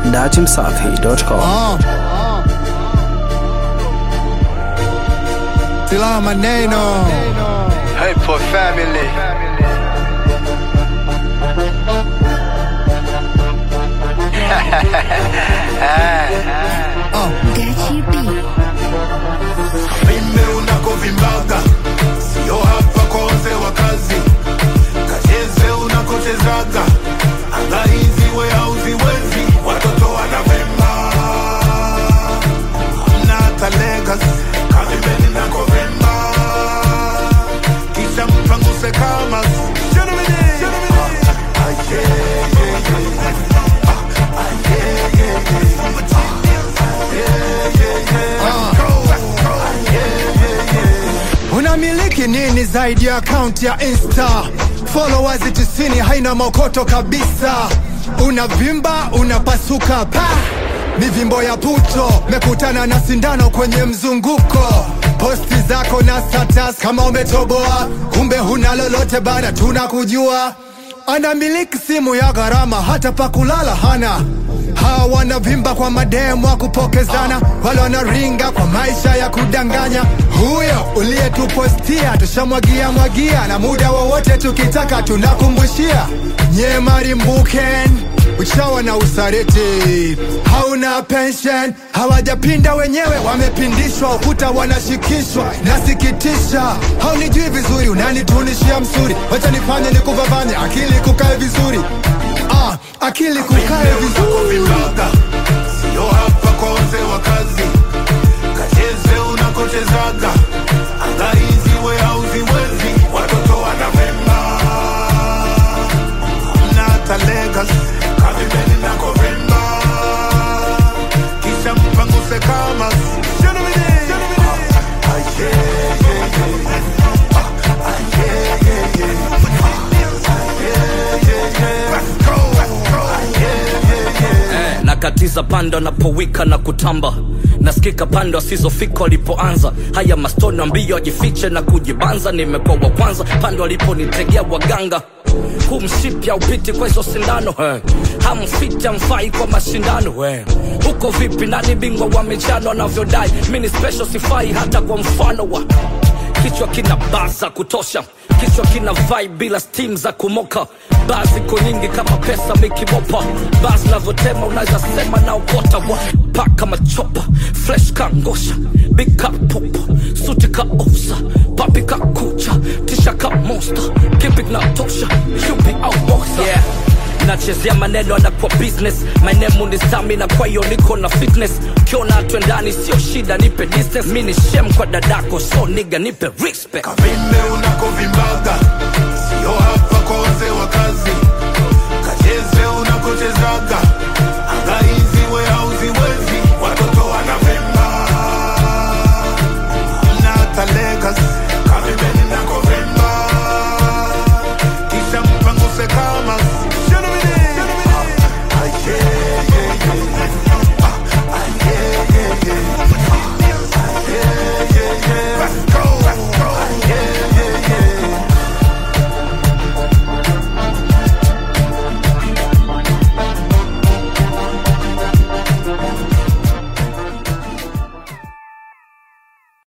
datimsafi.com. Ah. Silaha maneno Hey, poor family. Gachi B. Vimbe unakovimbaga sio hapa kwa wazee wa kazi, kacheze unakochezaga, anga hizi we hauziwezi, watoto wanavimba hamna hata Legas, kavimbeni nakovimba kisha mpanguse kama unamiliki nini zaidi ya akaunti ya insta followers tisini haina mokoto kabisa unavimba unapasuka pa mivimbo ya puto mekutana na sindano kwenye mzunguko posti zako na status kama umetoboa kumbe huna lolote bana tunakujua anamiliki simu ya gharama hata pa kulala hana hawa wanavimba kwa mademu wa kupokezana wale wanaringa kwa maisha ya kudanganya huyo uliyetupostia tushamwagia mwagia na muda wowote tukitaka tunakumbushia nyemarimbuken uchawa na usariti hauna pension hawajapinda wenyewe wamepindishwa ukuta wanashikishwa nasikitisha haunijui vizuri unanitunishia msuri wacha nifanye nikuvavanye akili kukae vizuri ah, akili kukae vizuri unakovimbaga sio hapa kwa wazee wa kazi, kacheze unakochezaga, anga hizi we hauziwezi, watoto wanavimba hamna hata Legas, kavimbeni nakovimba kisha mpanguse kama Ah, ah, yeah, yeah, yeah. Ah, ah, yeah, yeah, yeah. Ah, yeah, yeah, yeah. Let's go, let's go. Ah, yeah, yeah, yeah. eh, nakatiza pando napowika na kutamba nasikika pando asizofika walipoanza haya mastoni ambio ajifiche na kujibanza nimekuwa wa kwanza pando aliponitegea waganga kumshipya upiti kwa hizo sindano eh. hamfiti amfai kwa mashindano eh. huko vipi nani bingwa wa michano anavyodai mi ni special sifai hata kwa mfano wa kichwa kina baza kutosha kichwa kina vai bila stim za kumoka baa ziko nyingi kama pesa mikimopa baa zinavyotema unaweza sema na ukota wa paka machopa fresh ka ngosha bika popa suti ka ofsa papi ka kucha tisha ka monster kipi kinatosha yupi au boxer yeah nachezea maneno anakuwa business my name ni stamina kwa hiyo niko na fitness kiona twendani sio shida nipe distance mi ni shem kwa dadako so niga nipe respect kavimbe unakovimbaga sio